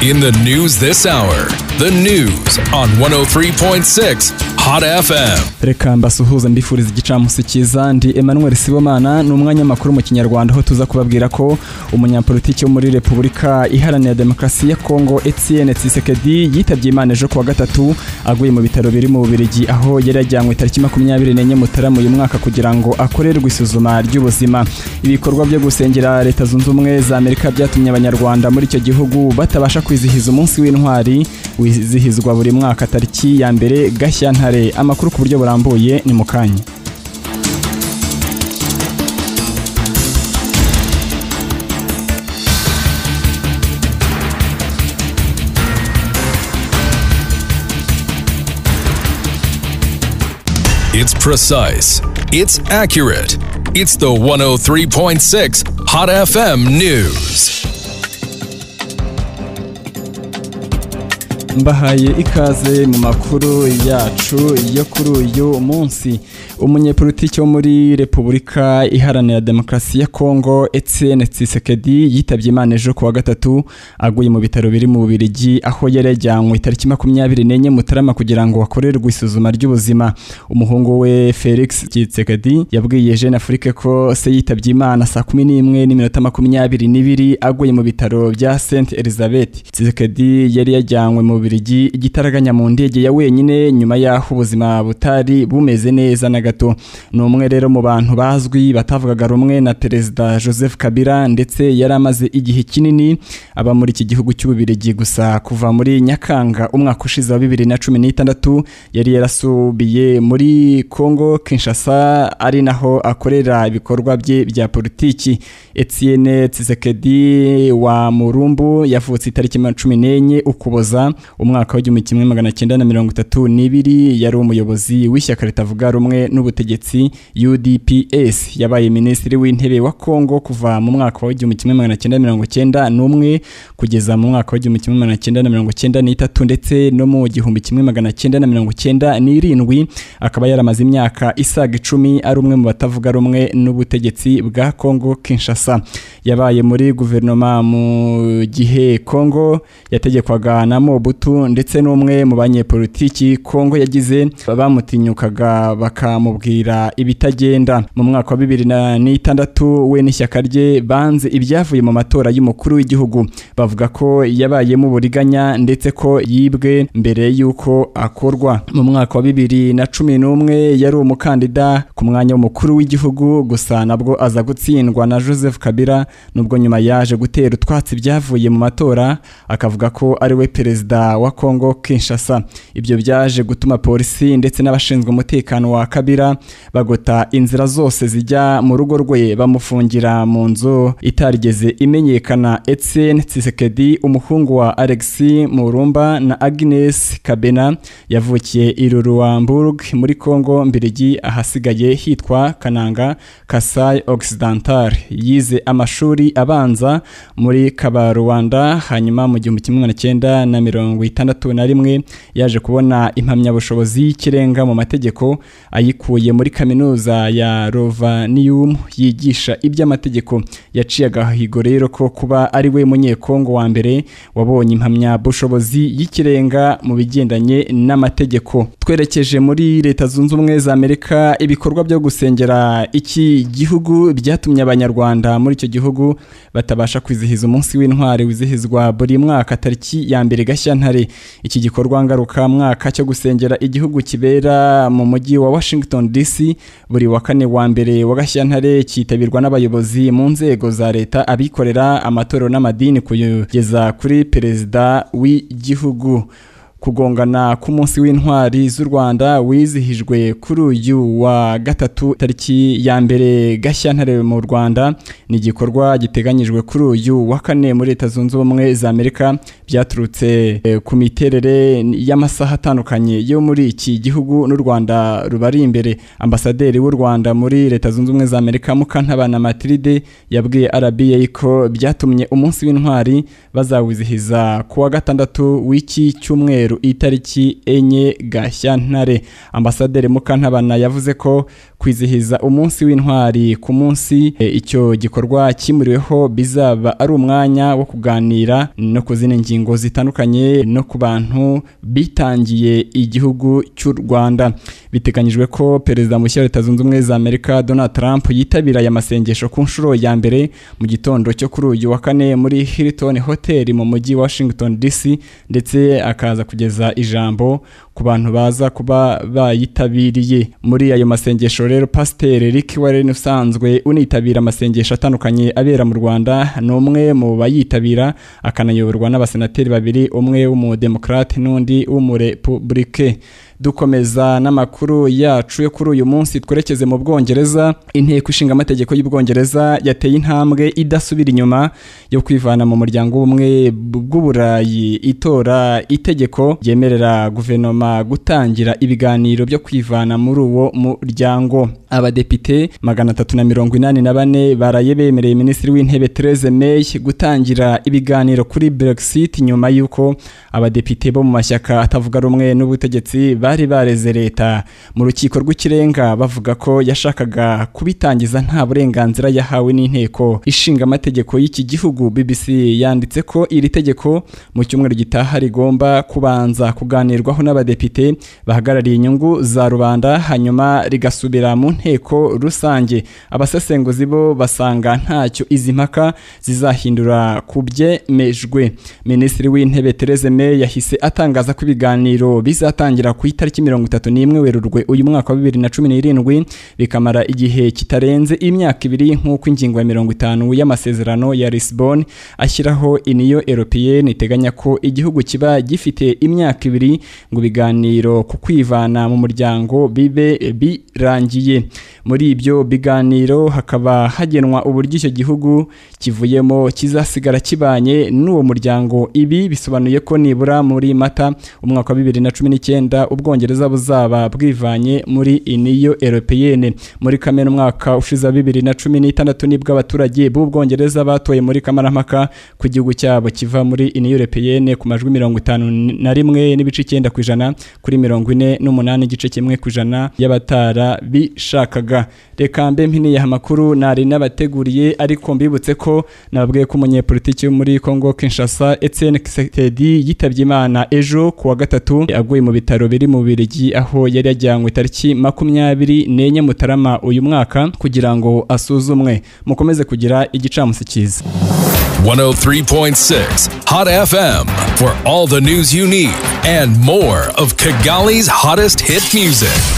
In the news this hour, the news on 103.6 Hot FM. reka mbasuhuze mbifuriza igicamunsi cyiza ndi emmanuel sibomana ni umwanya makuru mu kinyarwanda aho tuza kubabwira ko umunyapolitiki wo muri repubulika iharanira demokarasi ya kongo etienne tsisekedi yitabye imana ejo kuwa gatatu aguye mu bitaro biri mu bubirigi aho yari yajyanywe tariki makumyabiri n'enye mutarama uyu mwaka kugira ngo akorerwe isuzuma ry'ubuzima ibikorwa byo gusengera leta zunze ubumwe za amerika byatumye abanyarwanda muri icyo gihugu batabasha kwizihiza umunsi w'intwari wizihizwa buri mwaka tariki ya mbere gashyantare amakuru ku buryo burambuye ni mu kanya It's precise, it's accurate, it's the 103.6 Hot FM News. mbahaye ikaze mu makuru yacu yo kuri uyu munsi umunyepolitiki wo muri repubulika iharanira demokarasi ya kongo etienne tsisekedi yitabye imana ejo kuwa gatatu aguye mu bitaro biri mu bubirigi aho yari yajyanywe tariki makumyabiri n'enye mutarama kugira ngo akorerwe isuzuma ry'ubuzima umuhungu we felix tsisekedi yabwiye jeune afrique ko se yitabye imana saa kumi n'imwe n'iminota makumyabiri n'ibiri aguye mu bitaro bya saint elizabeth tsisekedi yari yajyanywe mu bubirigi igitaraganya mu ndege ya wenyine nyuma y'aho ubuzima butari bumeze neza na gato ni umwe rero mu bantu bazwi batavugaga rumwe na perezida joseph kabila ndetse yari amaze igihe kinini aba muri iki gihugu cy'ububirigi gusa kuva muri nyakanga umwaka ushize wa bibiri na cumi n'itandatu yari yarasubiye muri congo kinshasa ari naho akorera ibikorwa bye bya politiki etienne tsisekedi wa murumbu yavutse itariki cumi n'enye ukuboza umwaka w'igihumbi kimwe magana cyenda na mirongo itatu n'ibiri yari umuyobozi w'ishyaka ritavuga rumwe n'ubutegetsi UDPS yabaye minisitiri w'intebe wa Kongo kuva mu mwaka wa 1991 kugeza mu mwaka wa 1993 ndetse no mu 1997 akaba yaramaze imyaka isaga icumi ari umwe mu batavuga rumwe n'ubutegetsi bwa Kongo Kinshasa yabaye muri guverinoma mu gihe Kongo yategekwaga na Mobutu ndetse n'umwe mu banyepolitiki Kongo yagize bamutinyukaga baka amubwira ibitagenda mu mwaka wa bibiri na n'itandatu we n'ishyaka rye banze ibyavuye mu matora y'umukuru w'igihugu bavuga ko yabayemo uburiganya ndetse ko yibwe mbere y'uko akorwa mu mwaka wa bibiri na cumi n'umwe yari umukandida ku mwanya w'umukuru w'igihugu gusa nabwo aza gutsindwa na joseph kabila nubwo nyuma yaje gutera utwatsi byavuye mu matora akavuga ko ari we perezida wa congo kinshasa ibyo byaje gutuma polisi ndetse n'abashinzwe umutekano wa kabila bagota inzira zose zijya mu rugo rwe bamufungira mu nzu itarigeze imenyekana Etienne Tshisekedi umuhungu wa Alex Murumba na Agnes Kabena yavukiye i Ruamburg muri Kongo mbirigi ahasigaye hitwa Kananga Kasai Occidental yize amashuri abanza muri Kabarwanda hanyuma mu 1961 yaje kubona impamyabushobozi y'ikirenga mu mategeko ayikora yabikuye muri kaminuza ya Rovanium yigisha iby'amategeko yaciye agahigo rero ko kuba ari we munyekongo wa mbere wabonye impamyabushobozi y'ikirenga mu bigendanye n'amategeko twerekeje muri leta zunze ubumwe za amerika ibikorwa byo gusengera iki gihugu byatumye abanyarwanda muri icyo gihugu batabasha kwizihiza umunsi w'intwari wizihizwa buri mwaka tariki ya mbere gashyantare iki gikorwa ngarukamwaka cyo gusengera igihugu kibera mu mujyi wa washington DC buri wa kane wa mbere wa Gashyantare cyitabirwa n'abayobozi mu nzego za leta abikorera amatorero n'amadini kugeza kuri perezida w'igihugu kugongana k'umunsi w'intwari z'u Rwanda wizihijwe kuri uyu wa gatatu tariki ya mbere gashyantare mu Rwanda ni igikorwa giteganyijwe kuri uyu wa kane muri leta zunze ubumwe za Amerika byaturutse eh, ku miterere y'amasaha atandukanye yo muri iki gihugu n'u Rwanda rubari imbere ambasaderi w'u Rwanda muri leta zunze ubumwe za Amerika Mukantabana Matilde yabwiye RBA ko byatumye umunsi w'intwari bazawizihiza kuwa gatandatu w'iki cyumweru cyumweru itariki enye gashyantare ambasaderi mukantabana yavuze ko kwizihiza umunsi w'intwari ku munsi e, icyo gikorwa kimuriweho bizaba ari umwanya wo kuganira no ku zindi ngingo zitandukanye no ku bantu bitangiye igihugu cy'u Rwanda biteganyijwe ko perezida mushya wa leta zunze ubumwe za amerika donald trump yitabira aya masengesho ku nshuro ya mbere mu gitondo cyo kuri uyu wa kane muri hilton hotel mu mujyi wa washington dc ndetse akaza kugeza ijambo ku bantu baza kuba bayitabiriye muri ayo masengesho rero pasiteri rick warren usanzwe unitabira amasengesho atandukanye abera mu rwanda ni umwe mu bayitabira akanayoborwa n'abasenateri babiri umwe w'umudemokrate n'undi w'umurepublike dukomeza n'amakuru yacu yo kuri uyu munsi twerekeze mu bwongereza inteko ishinga amategeko y'ubwongereza yateye intambwe idasubira inyuma yo kwivana mu muryango w'ubumwe bw'uburayi itora itegeko ryemerera guverinoma gutangira ibiganiro byo kwivana muri uwo muryango abadepite magana atatu na mirongo inani na bane baraye bemereye minisitiri w'intebe Theresa May gutangira ibiganiro kuri Brexit nyuma y'uko abadepite bo mu mashyaka atavuga rumwe n'ubutegetsi bari bareze leta mu rukiko rw'ikirenga bavuga ko yashakaga kubitangiza nta burenganzira yahawe n'inteko ishinga amategeko y'iki gihugu BBC yanditse ko iri tegeko mu cyumweru gitaha rigomba kubanza kuganirwaho n'abadepite bahagarariye inyungu za rubanda hanyuma rigasubira mu nteko rusange abasesenguzi bo basanga ntacyo izi mpaka zizahindura ku byemejwe minisitiri w'intebe Theresa May yahise atangaza ko ibiganiro bizatangira ku itariki mirongo itatu n'imwe werurwe uyu mwaka wa bibiri na cumi n'irindwi bikamara igihe kitarenze imyaka ibiri nk'uko ingingo ya mirongo itanu y'amasezerano ya Lisbon ashyiraho iniyo European iteganya ko igihugu kiba gifite imyaka ibiri ngo ibiganiro ku kwivana mu muryango bibe birangiye muri ibyo biganiro hakaba hagenwa uburyo icyo gihugu kivuyemo kizasigara kibanye n'uwo muryango ibi bisobanuye ko nibura muri mata umwaka wa bibiri na cumi n'icyenda ubwongereza buzaba bwivanye muri iniyo eropeyene muri kamena umwaka ushize wa bibiri na cumi n'itandatu nibwo abaturage b'ubwongereza batoye muri kamarampaka ku gihugu cyabo kiva muri iniyo eropeyene ku majwi mirongo itanu na rimwe n'ibice icyenda ku ijana kuri mirongo ine n'umunani igice kimwe ku ijana y'abatara bishakaga reka mbe mpiniye amakuru nari n'abateguriye ariko mbibutse ko nababwiye ko umunyepolitiki wo muri Congo Kinshasa Etienne Kisekedi yitabye Imana ejo ku wa gatatu aguye mu bitaro biri mu Bubiligi aho yari yajyanywe tariki makumyabiri n'enye Mutarama uyu mwaka kugira ngo asuzumwe mukomeze kugira igicamunsi cyiza 103.6 Hot FM for all the news you need and more of Kigali's hottest hit music.